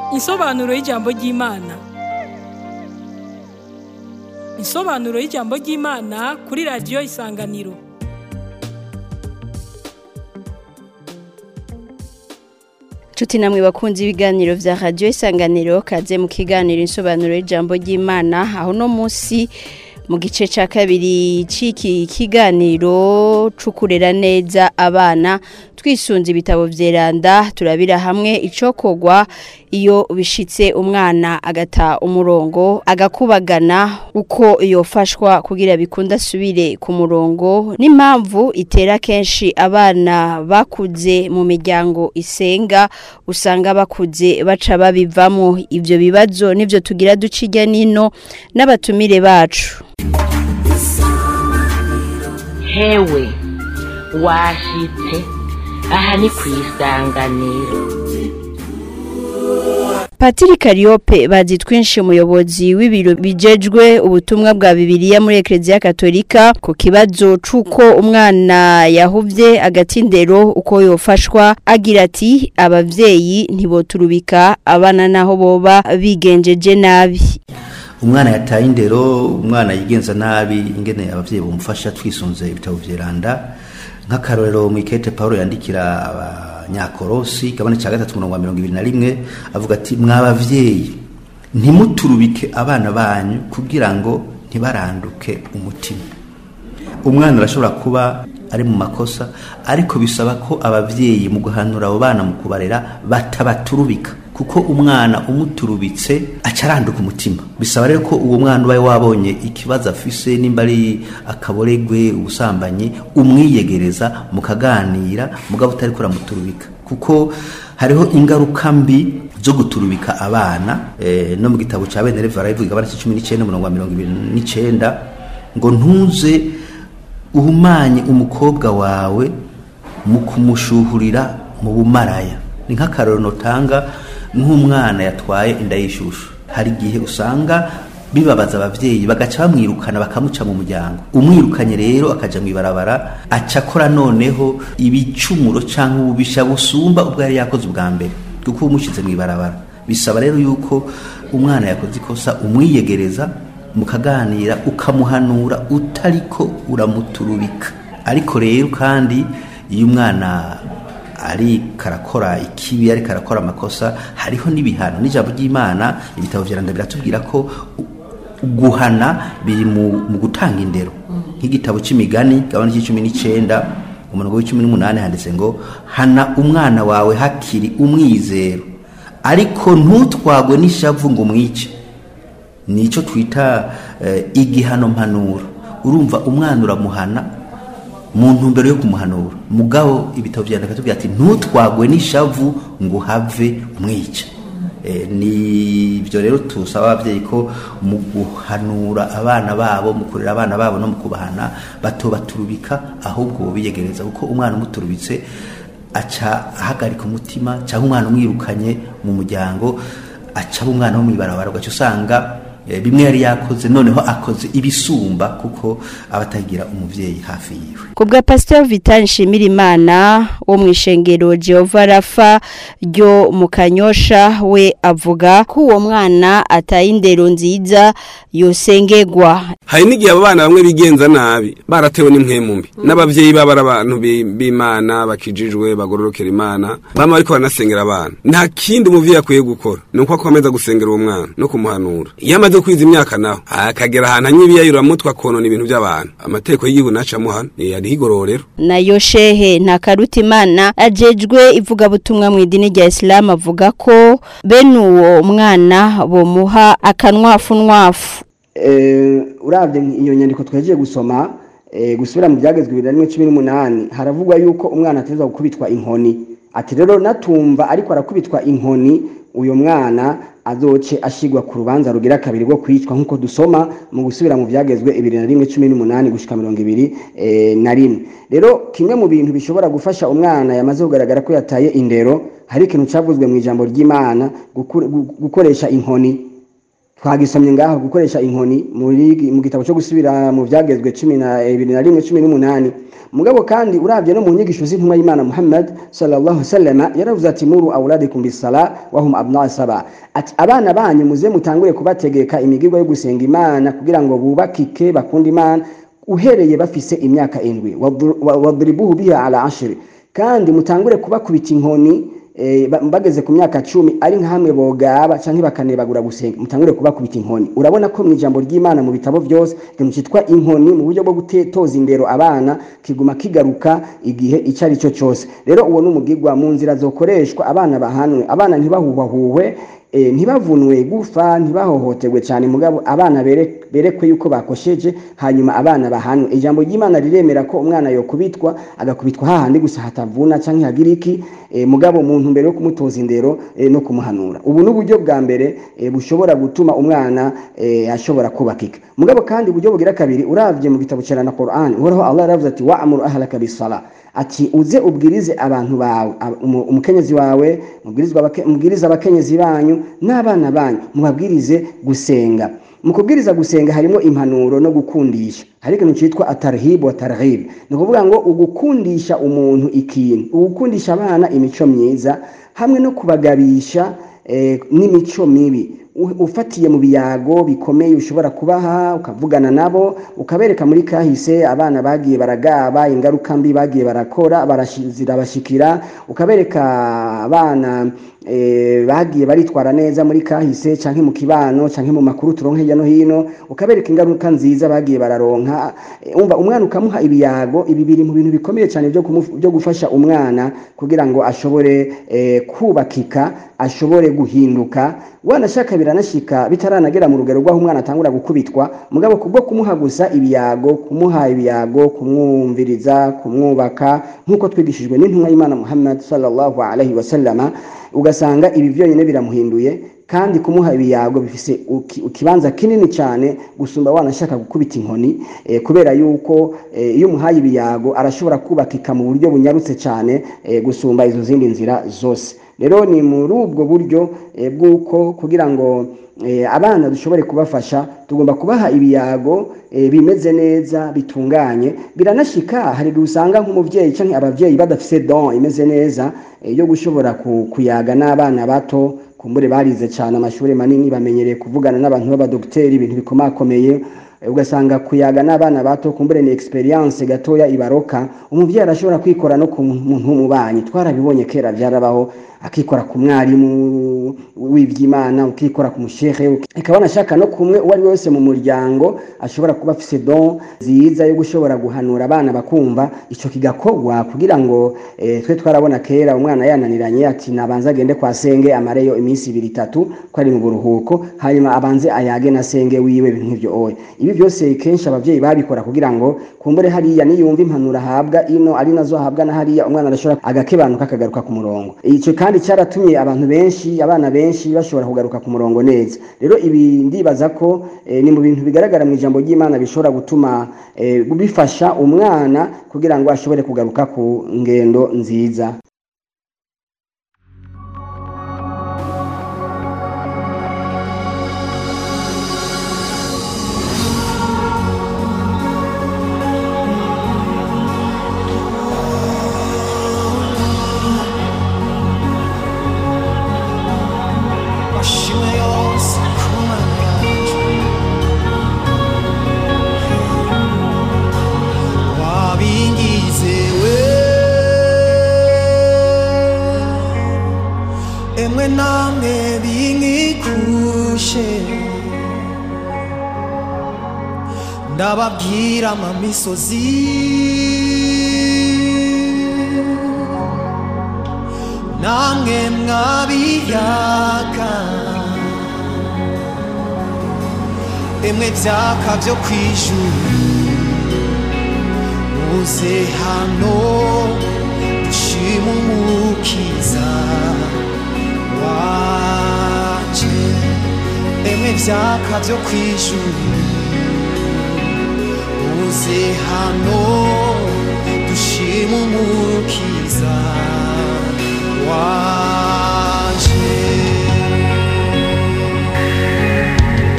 Insobanuro y'ijambo ry'Imana. Insobanuro y'ijambo ry'Imana kuri radiyo Isanganiro. Nshuti namwe bakunze ibiganiro vya radio Isanganiro kaze mu kiganiro insobanuro y'ijambo ry'Imana aho no munsi mu gice ca kabiri c'iki kiganiro cukurera neza abana twisunze ibitabo vyeranda turabira hamwe icokogwa iyo bishitse umwana agata umurongo agakubagana uko yofashwa kugira bikunda asubire ku murongo n'impamvu itera kenshi abana bakuze mu miryango isenga usanga bakuze baca babivamo ivyo bibazo nivyo tugira ducijya nino n'abatumire bacu hewe washitse aha ni ku isanganiro Patiri Kariope bazi twinshi umuyobozi w'ibiro bijejwe ubutumwa bwa Bibiliya muri Eklezia Katolika ku kibazo cuko umwana yahuvye agatindero uko yofashwa agira ati abavyeyi ntiboturubika abana naho boba bigenjeje nabi umwana yataye indero umwana yigenza nabi ingene abavyeyi bumufasha twisunze ibitabo vyeranda nk'akarorero mu ikete Paulo yandikira abanyakorosi gabane ca gatatu umurongo wa mirongo ibiri na rimwe avuga ati mwabavyeyi ntimuturubike abana banyu kugira ngo ntibaranduke umutima umwana arashobora kuba ari mu makosa ariko bisaba ko abavyeyi mu guhanura abo bana mu kubarera batabaturubika kuko umwana umuturubitse acaranduka umutima bisaba rero ko uwo mwana ubaye wabonye ikibazo afise nimba ari akaboregwe ubusambanyi umwiyegereza mukaganira mugabo utari kuramuturubika kuko hariho ingaruka mbi zo guturubika abana e, no mu gitabo ca bene revara ivuga abana cumi n'icenda umurongo wa mirongo ibiri n'icenda ngo ntuze uhumanye umukobwa wawe mu kumushuhurira mu bumaraya ni nk'akarorero notanga nk'umwana yatwaye inda y'ishushu hari igihe usanga bibabaza abavyeyi bagaca bamwirukana bakamuca mu muryango umwirukanye rero akaja mw'ibarabara aca akora noneho ibicumuro canke ububisha busumba ubwo yari yakoze ubwa mbere kuko umushize mw'ibarabara bisaba rero yuko umwana yakoze ikosa umwiyegereza mukaganira ukamuhanura utariko uramuturubika ariko rero kandi iyo umwana ari karakora ikibi ari karakora amakosa hariho n'ibihano n'ijambo ry'Imana ibitabo vyaranda biratubwira ko guhana biri mu, mu gutanga indero nk'igitabo c'imigani gabana c'icumi n'icenda umurongo w'icumi n'umunani handitse ngo hana umwana wawe hakiri umwizero ariko ntutwagwe n'ishavu ngo umwice nico twita eh, igihano mpanuro urumva umwana uramuhana mu ntumbero yo kumuhanura mugabo ibitabo vyandika tubwira ati ntutwagwe n'ishavu ngo have umwica e, ni ibyo rero tusaba abavyeyi ko mu guhanura abana babo mu kurera abana babo no mu kubahana batobaturubika ahubwo biyegereza kuko umwana umuturubitse aca ahagarika umutima cyangwa umwana umwirukanye mu muryango aca umwana wo mw'ibarabara ugaca usanga bimwe yari yakoze noneho akoze ibisumba kuko abatagira umuvyeyi hafi yiwe kubwa Pastor Vital Nshimirimana wo mwishengero Jehova Rafa ryo mu Kanyosha we avuga ko uwo mwana ataye indero nziza yosengegwa hari n'igihe abo bana bamwe bigenza nabi baratewe n'impwemu mbi n'abavyeyi baba ari abantu b'Imana bakijijwe bagororokera Imana bama ariko banasengera abana nta kindi umuvyeyi akwiye gukora ni uko akomeza gusengera uwo mwana no kumuhanura yamaze kwiza imyaka naho akagera ahantu anyibiyayura mutwe akonona ibintu by'abantu amategeko y'igihugu nacamo hano ni ari igororero nayo shehe ntakaruta imana ajejwe ivugabutumwa mu idini rya Islam avuga ko bene uwo mwana bomuha akanwafu nwafu urabye iyo nyandiko twagiye gusoma gusubira mu byagezwe bibiri na rimwe cumi n'umunani haravugwa yuko umwana ateza gukubitwa inkoni ati rero natumva ariko arakubitwa inkoni uyu mwana azoce ashigwa ku rubanza rugira kabiri rwo kwicwa nk'uko dusoma mu gusubira mu byagezwe ibiri na rimwe cumi n'umunani gushika mirongo ibiri na rimwe rero kimwe mu bintu bishobora gufasha umwana yamaze kugaragara ko yataye indero hari ikintu cyavuzwe mu ijambo ry'imana gukoresha inkoni twagisomye ngaho gukoresha inkoni muri mu gitabo cyo gusubira mu byagezwe cumi na bibiri na rimwe cumi n'umunani mugabo kandi urabye no mu nyigisho z'intumwa y'imana muhammad sallallahu sallama yaravuze ati muru awladikum bisala wahum abna saba ati abana banyu muze mutangure kubategeka imigirwa yo gusenga imana kugira ngo bubakike bakunde imana uhereye bafise imyaka indwi wadribuhu biha ala ashiri kandi mutangure kubakubita inkoni eh, ba- bageze ku myaka cumi ari nka hamwe bogaba canke bakanebagura gusenga mutangure kubakubita inkoni urabona ko mu ijambo ry'imana mu bitabo byose ikintu cyitwa inkoni mu buryo bwo gutetoza indero abana kiguma kigaruka igihe icyo ari cyo cyose rero uwo ni umugigwa mu nzira zokoreshwa abana bahanwe abana ntibahuhwahuhwe eh, ntibavunwe gufa ntibahohoterwe cyane mugabo abana bere- berekwe yuko bakosheje hanyuma abana bahanwe ijambo ry'imana riremera ko umwana yokubitwa agakubitwa hahandi gusa hatavuna canke hagira iki eh, mugabo mu ntumbero yo kumutoza indero eh, no kumuhanura ubu ni uburyo bwa mbere eh, bushobora gutuma umwana eh, ashobora kubakika mugabo kandi uburyo bugira kabiri uravye mu gitabo cera na Qur'an uhoraho Allah yaravuze ati wa'mur ahlaka bisala ati uze ubwirize abantu bawe ab- umu- umukenyezi wawe mubwirizwa abake- mubwirize abakenyezi banyu n'abana banyu mubabwirize gusenga mu kubwiriza gusenga harimo impanuro no gukundisha hari ikintu cyitwa atarhib wa tarhib ni ukuvuga ngo ugukundisha umuntu ikintu ugukundisha abana imico myiza hamwe no kubagabisha eh, n'imico mibi U- ufatiye mu biyago bikomeye ushobora kubaha ukavugana nabo ukabereka muri kahise abana bagiye baragaba ingaruka mbi bagiye barakora barashi- zirabashikira ukabereka abana eh, bagiye baritwara neza muri kahise canke mu kibano canke mu makuru turonka hirya no hino ukabereka ingaruka nziza bagiye bararonka Eh, umva umwana ukamuha ibiyago ibi biri mu bintu bikomeye cyane byo kumu- byo gufasha umwana kugira ngo ashobore eh, kubakika ashobore guhinduka wanashaka biranashika bitaranagera mu rugero rw'aho umwana atangura gukubitwa mugabo kubwo kumuha gusa ibiyago kumuha ibiyago kumwumviriza kumwubaka nk'uko twigishijwe n'intumwa y'imana muhammad sallallahu alaihi wasallama ugasanga ibi byonyine biramuhinduye kandi kumuha ibiyago bifise uki- ikibanza kinini cyane gusumba wanashaka gukubita inkoni eh, kubera yuko eh, iyo umuhaye ibiyago arashobora kubakika mu buryo bunyarutse cyane eh, gusumba izo zindi nzira zose rero ni muri ubwo buryo eh, bw'uko kugira ngo eh, abana dushobore kubafasha tugomba kubaha ibiyago eh, bimeze neza bitunganye biranashika hari igihe usanga nk'umubyeyi cyangwa ababyeyi badafise don imeze neza eh, yo gushobora ku- kuyaga n'abana bato kumbure barize cyane amashuri manini bamenyereye kuvugana n'abantu b'abadogiteri ibintu bikomakomeye eh, ugasanga kuyaga n'abana bato kumbure ni experience gatoya ibaroka umubyeyi arashobora kwikora no ku muntu w'umubanyi twarabibonye kera byarabaho akikora ku mwarimu w'iby'imana ukikora ku mushehe ikaba anashaka no kumwe uwo ari we wese mu muryango ashobora kuba afise don nziza yo gushobora guhanura abana bakumva icyo kigakorwa kugira ngo eh, twe twarabona kera umwana yananiranye ati nabanze agende kwa senge amareyo iminsi ibiri itatu ko ari mu buruhuko hanyuma abanze ayage na senge wiwe ibintu nk'ibyo oya ibi byose kenshi ababyeyi babikora kugira ngo kumbure hariya niyumva impanuro ahabwa ino ari nazo ahabwa na hariya umwana arashobora agakebanuka akagaruka ku murongo icyo kandi cyaratumye abantu benshi abana benshi bashobora kugaruka ku murongo neza rero ibi ndibaza ko eh, ni mu bintu bigaragara mu ijambo ry'imana bishobora gutuma eh, bifasha umwana kugira ngo ashobore kugaruka ku ngendo nziza washimwe yose ku mana yacu wabingizewe emwe namwe binkikushe ndababwira amamisozi namwe mwabiyaga emwe byaka byo kwijuru muze hano dushima umukiza waje emwe byaka byo kwijuru muze hano dushima umukiza waje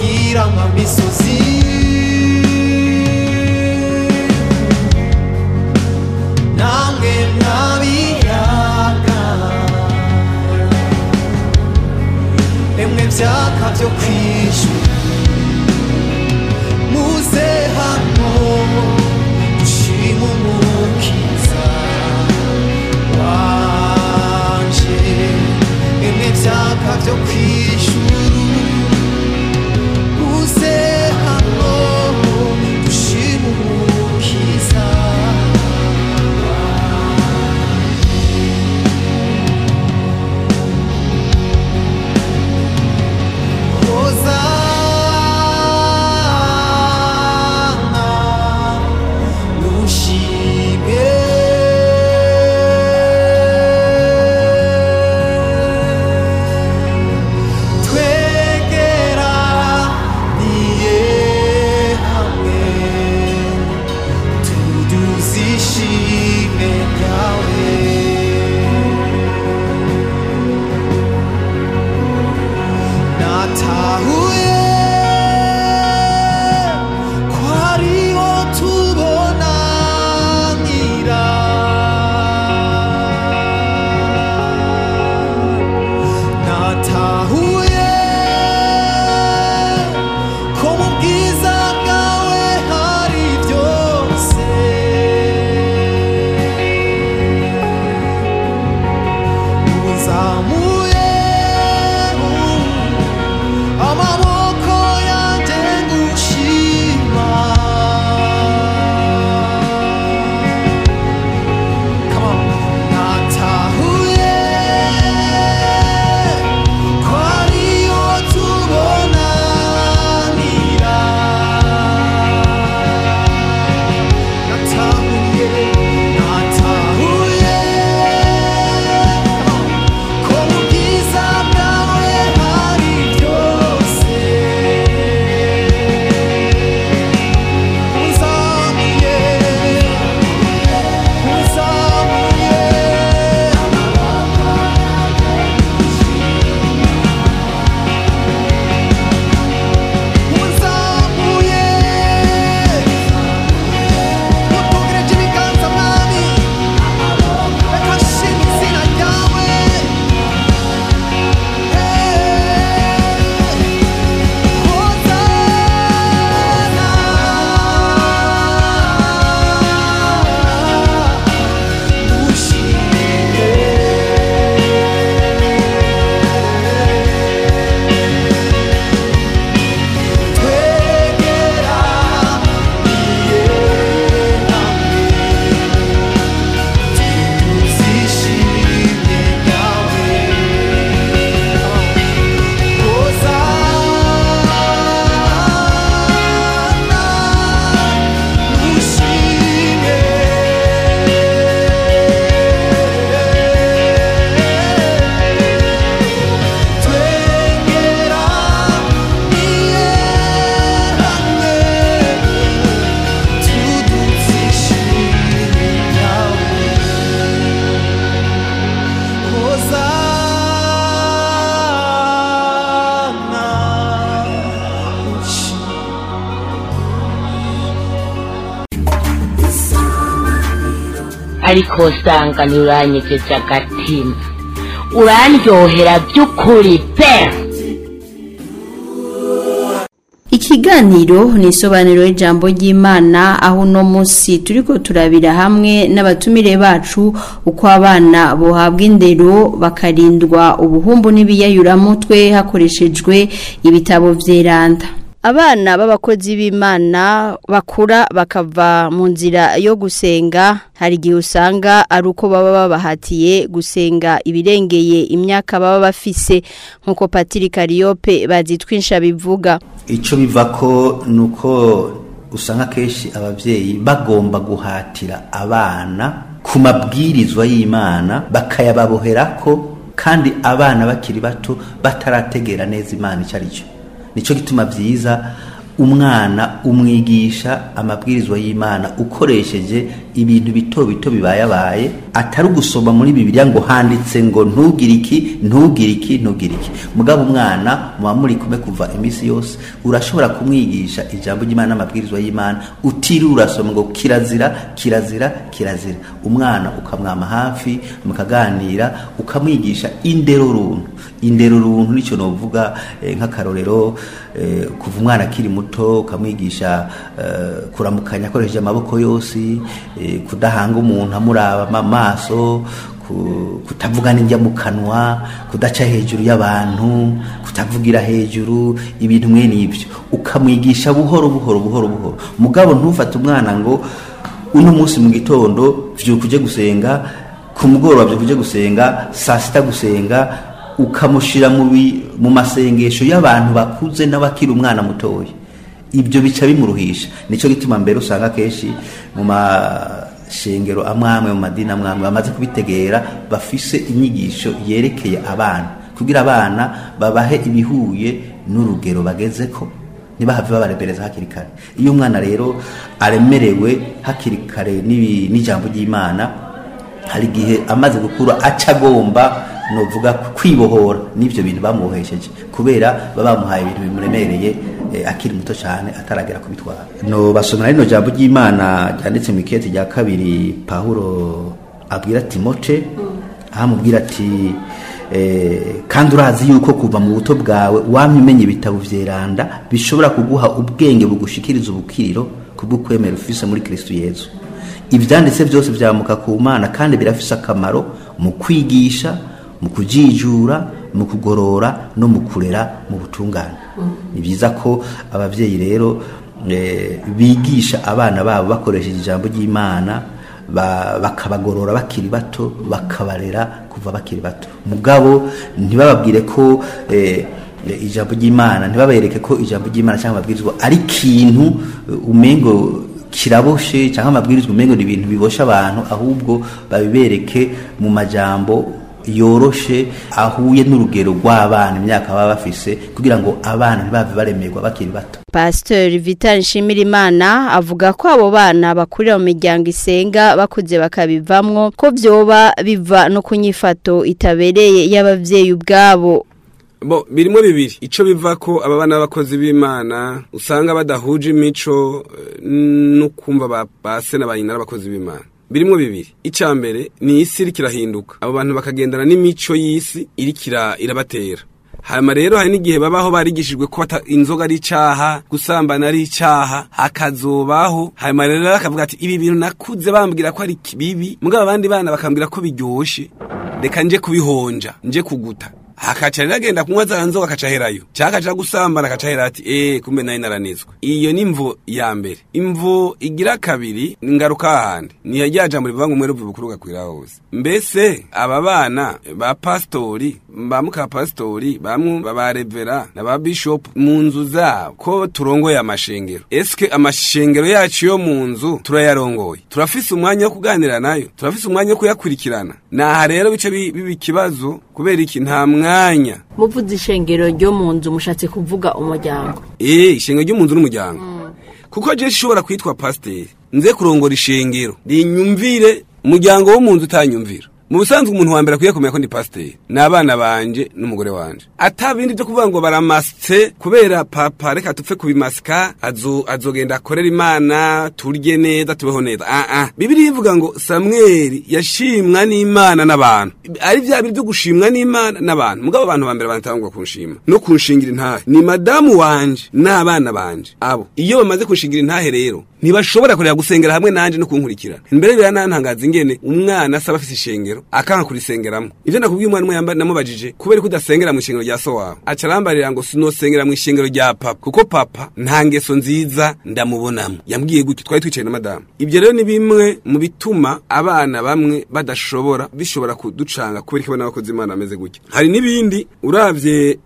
wagira amamisozi namwe mwabiyaga emwe byaka byo kwishyura muze hano dushima umukiza wanje emwe byaka byo kwishyura muze hano dushima umukiza Hosanna, nushime. Twegera niye hamwe, tuduzishime ryawe. natahuye ko ariho tubonanira natahuye ko mu bwiza bwawe hari byose uzamuye amaboko yanjye ngushima Come on. natahuye ko ariyo tubonanira natahuye natahuye ko mu bwiza bwawe hari byose unzamuye unzamuye unzamuye utugereje ibiganza mwami reka nshima izina ryawe ariko usanga ntiuranyegeje agatima urandyohera by'ukuri pe Ikiganiro ni isobanuro y'ijambo ry'Imana aho uno munsi turiko turabira hamwe n'abatumire bacu uko abana bohabwa indero bakarindwa ubuhumbu n'ibiyayuramutwe hakoreshejwe ibitabo vyeranda. Abana b'abakozi b'Imana bakura bakava mu nzira yo gusenga hari igihe usanga ari uko baba babahatiye gusenga ibirengeye imyaka baba bafise nk'uko Patiri Kariyope bazitwinsha bivuga. icyo biva ko ni uko usanga kenshi ababyeyi bagomba guhatira abana ku mabwirizwa y'imana bakayababohera ko kandi abana bakiri bato batarategera neza imana icyo ari cyo nicyo gituma byiza umwana umwigisha amabwirizwa y'imana ukoresheje ibintu bito bito bibayabaye atari ugusoma muri bibiliya ngo handitse ngo ntugire iki ntugire iki ntugire iki mugabo umwana muba muri kumwe kuva iminsi yose urashobora kumwigisha ijambo ry'imana n'amabwirizwa y'imana utiriwe urasoma ngo kirazira kirazira kirazira umwana ukamwama hafi mukaganira ukamwigisha indero runtu indero runtu nicyo novuga eh, nk'akarorero eh, kuva umwana akiri muto ukamwigisha eh, kuramukanya akoresheje amaboko yose eh, kudahanga umuntu amuraba mu maso ku- kutavugana injya mu kanwa kudaca hejuru y'abantu kutavugira hejuru ibintu mwene ibyo ukamwigisha buhoro buhoro buhoro buhoro mugabo ntufate umwana ngo uno munsi mu gitondo vyuka uje gusenga ku mugoroba vyuka uje gusenga saa sita gusenga ukamushira mu bi- mu masengesho y'abantu bakuze n'abakiri umwana mutoya ibyo bica bimuruhisha nicyo gituma mbere usanga kenshi mu mashengero amwe amwe mu madini amwe amwe bamaze kubitegera bafise inyigisho yerekeye abana kugira abana babahe ibihuye n'urugero bagezeko ntibahave babarebereza hakiri kare iyo umwana rero aremerewe hakiri kare n'ibi- n'ijambo ry'imana hari igihe amaze gukura aca agomba novuga kwibohora n'ibyo bintu bamubohesheje kubera baba bamuhaye ibintu bimuremereye eh, akiri muto cyane ataragera kubitwara no basomera rino jambo ry'imana ryanditse mu ikete rya kabiri pawulo abwira timote aho amubwira ati eh, kandi urazi yuko kuva mu buto bwawe wamye umenya ibitabo vyeranda bishobora kuguha ubwenge bugushikiriza ubukiriro kubwo kwemera ufise muri kristo yezu ibyanditse byose byamuka ku mana kandi birafise akamaro mu kwigisha mu kujijura mu kugorora no mu kurera mu butungane ni byiza ko ababyeyi rero eh, bigisha abana babo bakoresheje ijambo ry'imana ba- bakabagorora bakiri bato bakabarera kuva bakiri bato mugabo ntibababwire ko eh, ijambo ry'imana ntibabereke ko ijambo ry'imana cyangwa amabwirizwa ari ikintu eh, umengo kiraboshe cyangwa amabwirizwa umengo ni ibintu bibosha abantu ahubwo babibereke mu majambo yoroshe ahuye n'urugero rw'abana imyaka baba bafise kugira ngo abana ntibave baremerwa bakiri bato Pastor Vital Nshimirimana avuga ko abo bana bakurira mu miryango isenga bakuze bakabivamwo ko vyoba biva no kunyifato itabereye y'abavyeyi ubwabo bo birimo bibiri ico biva ko aba bana b'abakozi b'imana usanga badahuje imico eh, no kumva ba base na bayina n'abakozi b'imana birimo bibiri icya mbere ni isi iriko irahinduka abo bantu bakagendana n'imico y'isi iriko ira- irabatera hanyuma rero hari n'igihe babaho barigishijwe ko bata- inzoga ari icaha gusambana ari icaha hakazobaho hanyuma rero bakavuga ati ibi bintu nakuze bambwira ko ari bibi mugabo abandi bana bakambwira ko biryoshe reka nje kubihonja nje kuguta akaca rero agenda kunywa za nzoga akaca aherayo cyangwa akaca gusambana akaca ahera ati eee kumbe nayo naranizwe iyo ni imvo ya mbere imvo igira kabiri ni ingaruka hahandi niyo rya jambo rivuga ngo umwere uvuye bukuru ugakwira hose mbese aba bana ba pasitori ba mukapasitori bamwe ba revera na ba bishopu mu nzu zabo ko turongoye amashengero eske amashengero yacu yo mu nzu turayarongoye turafise umwanya wo kuganira nayo turafise umwanya wo kuyakurikirana naha rero bice bi- biba ikibazo kubera iki nta mwanya muvuze ishengero ryo mu nzu mushatse kuvuga umuryango eh ishengero ryo mu nzu n'umuryango kuko je shobora kwitwa pasiteri nze kurongora ishengero rinyumvire umuryango wo mu nzu utanyumvira mu busanzwe umuntu wa mbere akwiye kumenya ko ndi pasiteri ni abana banje n'umugore wanje ata bindi byo kuvuga ngo baramasitse kubera papa reka tupfe kubimasika azo azogenda akorera imana turye neza tubeho neza ah ah bibiri ivuga ngo samweli yashimwa n'imana n'abantu ari bya biri byo gushimwa n'imana n'abantu mugabo abantu ba mbere banatangwa kunshima no kunshingira intahe ni madamu wanje n'abana banje abo iyo bamaze kunshingira intahe rero ntibashobora kureba gusengera hamwe nanje no kunkurikirana imbere biranantangaza ingene umwana asaba afise ishengero akanga kurisengeramo ivyo nakubwiye umwana umwe yamba- namubajije kubera ko udasengera mu ishengero rya so wawe aca arambarira ngo sinosengera mu ishengero rya papa kuko papa nta ngeso nziza ndamubonamo yambwiye gutyo twari twicaye na madamu ibyo rero ni bimwe mu bituma abana bamwe badashobora bishobora kuducanga kubera ko n'abakozi imana bameze gutya hari n'ibindi uravye eh,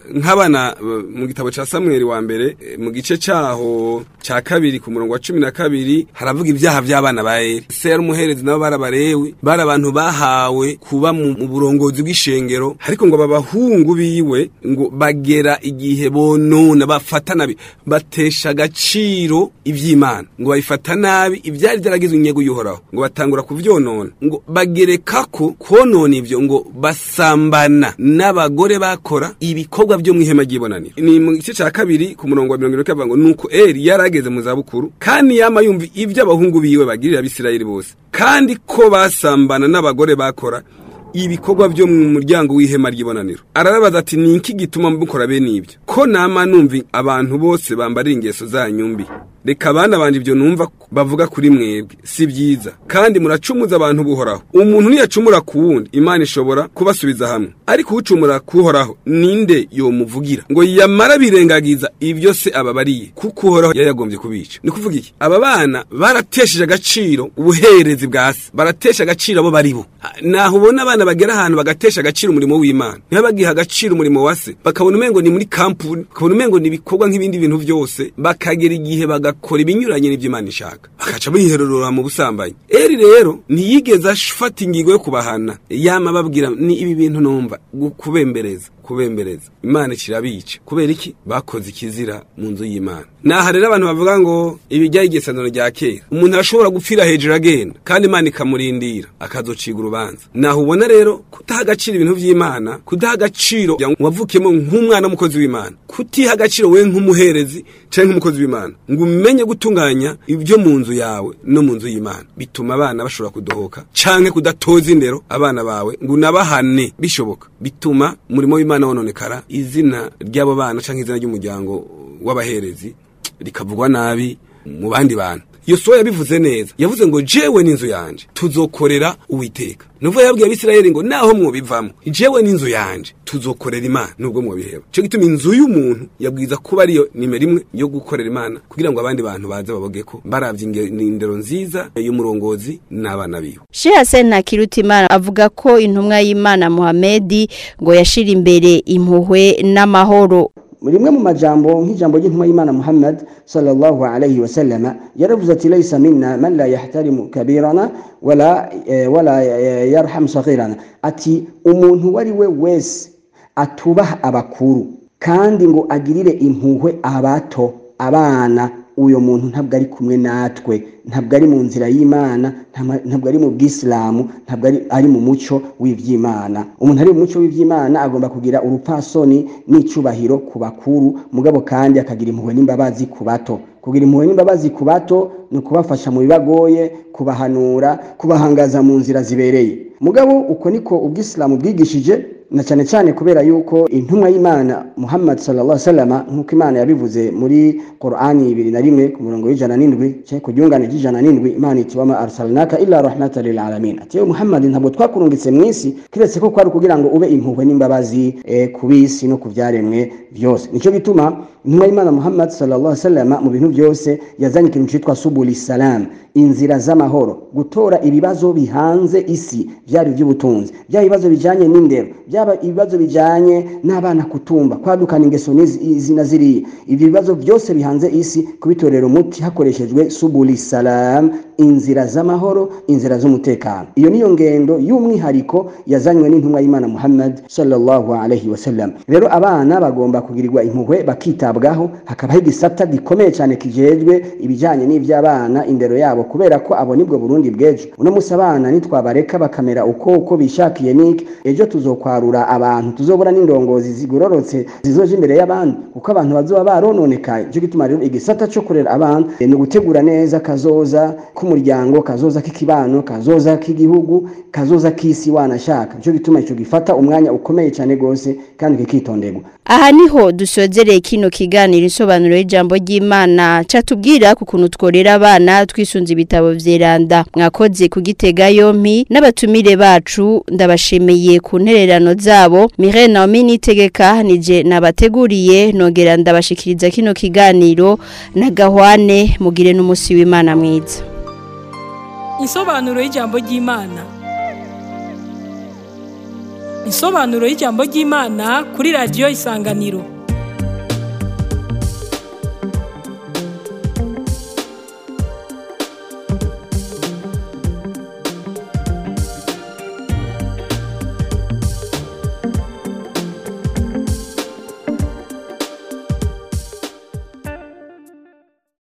nk'abana eh, mu gitabo ca Samuel wa mbere eh, mu gice caho ca kabiri ku murongo wa cumi na kabiri haravuga ibyaha by'abana ba Eli se yari umuherezi nabo barabarewe bari abantu bahawe kuba mu mu burongozi bw'ishengero ariko ngo babahungu biwe ngo bagera igihe bonona bafata nabi batesha agaciro ivy'Imana ngo babifata nabi ivyari byaragizwe inyego y'uhoraho ngo batangura kuvyonona ngo bagereka ko konona ivyo ngo basambana n'abagore bakora ibikorwa byo mu ihema ry'ibonaniro ni mu gice cya kabiri ku murongo wa mirongo irindwi kavuga ngo nuko Eli yarageze mu zabukuru kandi yama yumva ibyo abahungu biwe bagirira abisirayeli bose kandi ko basambana n'abagore bakora ibikorwa byo mu muryango w'ihema ry'ibonaniro arababaza ati ni iki gituma mukora bene ibyo ko nama numva abantu bose bambarira ingeso zanyu mbi reka abana banje ibyo numva bavuga kuri mwebwe si byiza kandi muracumuza abantu buhoraho umuntu niyacumura ku wundi imana ishobora kubasubiza hamwe ariko ucumura kuhoraho ninde yomuvugira ngo yamara birengagiza ibyo se ababariye kuko uhoraho yayagombye kubica ni kuvuga iki aba bana baratesheje agaciro ubuherezi bwa se baratesha agaciro abo bari bo Ha, naho ubona abana bagera ahantu bagatesha agaciro umurimo w'imana niba bagiha agaciro umurimo wa se bakabona umengo ni muri kampuni bakabona umengo ni ibikorwa nk'ibindi bintu byose bakagera igihe bagakora ibinyuranye n'ibyo imana ishaka bakaca bihererora mu busambanyi eri rero ntiyigeze afata ingingo yo kubahana yama babwira ni ibi bintu numva gu- kubembereza kubembereza imana ikirabica kubera iki bakoze ikizira mu nzu y'imana naha rero abantu bavuga ngo ibi byari igesandano rya kera umuntu arashobora gupfira hejuru agenda kandi imana ikamurindira akazociga urubanza naho ubona rero kudaha agaciro ibintu by'imana kudaha agaciro wavukiyemo nk'umwana w'umukozi w'imana kutiha agaciro we nk'umuherezi cyangwa nk'umukozi w'imana ngo umenye gutunganya ibyo mu nzu yawe no mu nzu y'imana bituma abana bashobora kudohoka canke kudatoza indero abana bawe ngo unabahane bishoboka bituma umurimo w'imana wononekara izina ry'abo bana canke izina ry'umuryango w'abaherezi rikavugwa nabi mu bandi bantu yosuwa yabivuze neza yavuze ngo jewe n'inzu yanje tuzokorera uwiteka nuvuga yabwiye abisirayeli ngo naho mwobivamo jewe n'inzu yanje tuzokorera imana nubwo mwobiheba cyo gituma inzu y'umuntu yabwiza kuba ariyo nimero imwe yo gukorera imana kugira ngo abandi bantu baze baboge ko baravye inge- indero nziza y'umurongozi n'abana biwe Sheikh Hassan Ntakirutimana avuga ko intumwa y'Imana Muhamedi ngo yashira imbere impuhwe n'amahoro rimwe mu majambo nk'ijambo ry'intumwa y'imana muhammad sallallahu alayhi wa sallama yaravuze ati laysa minna man la yahtarimu kabirana wala, eh, wala eh, yarham saghirana ati umuntu uwo ari we wese atubaha abakuru kandi ngo agirire impuhwe abato abana uyo muntu ntabwo ari kumwe natwe ntabwo ari mu nzira y'imana ntama- ntabwo ari mu bwisilamu ntabwo ari, ari mu muco w'ivy'imana umuntu ari mu muco w'ivy'imana agomba kugira urupasoni n'icubahiro ku bakuru mugabo kandi akagira impuhwe n'imbabazi ku bato kugira impuhwe n'imbabazi ku bato ni ukubafasha mu bibagoye kubahanura kubahangaza mu nzira zibereye mugabo uko niko ubwisilamu bwigishije na cyane cyane kubera yuko intumwa y'imana muhammad sallallahu alaihi wasallam nk'uko imana yabivuze muri qur'ani ibiri na rimwe ku murongo w'ijana n'indwi cyangwa ku ryungane ry'ijana n'indwi imana iti wama arsalnaka illa rahmatan lil alamin ati yewe muhammad ntabwo twakurungitse mu isi kiretse ko kwari kugira ngo ube impuhwe n'imbabazi eh, ku bisi no ku byaremwe byose nicyo gituma intumwa y'imana muhammad sallallahu alaihi wasallam mu bintu byose yazanye ikintu cyitwa subuli salam inzira z'amahoro gutora ibibazo bihanze isi byaba iby'ubutunzi byaba ibibazo bijyanye n'indero byaba ibibazo bijyanye n'abana kutumba kwadukana ingeso n'izi izi na ziriya ibyo bibazo byose bihanze isi kubitorera umuti hakoreshejwe subuli salam inzira z'amahoro inzira z'umutekano iyo niyo ngendo y'umwihariko yazanywe n'intumwa y'imana muhammad sallallahu alaihi wasallam rero abana bagomba kugirirwa impuhwe bakitabwaho hakabaho igisata gikomeye cyane kijejwe ibijyanye n'iby'abana indero yabo kubera ko abo nibwo burundi bw'ejo uno munsi abana nitwabareka bakamera uko uko bishakiye niki ejo tuzokwarura abantu tuzobura n'indongozi zigororotse zizoje imbere y'abandi kuko abantu bazoba barononekaye cyo gituma rero igisata cyo kurera abana eh, ni ugutegura neza kazoza k'umuryango kazoza k'ikibano kazoza k'igihugu kazoza k'isi wanashaka cyo gituma ico gifata umwanya ukomeye cyane gose kandi kikitonderwa aha niho dusozereye kino kiganiro isobanuro y'ijambo ry'Imana catubwira ku kuntu tworera abana twisunze ibitabo vyeranda mwakoze kugitega yompi n'abatumire bacu ndabashimiye ku ntererano zabo Mireille Naomi nitegeka nije nabateguriye nongera ndabashikiriza kino kiganiro na Gahwane mugire n'umusi w'Imana mwiza Insobanuro y'ijambo ry'Imana. insobanuro y'ijambo ry'imana kuri radiyo isanganiro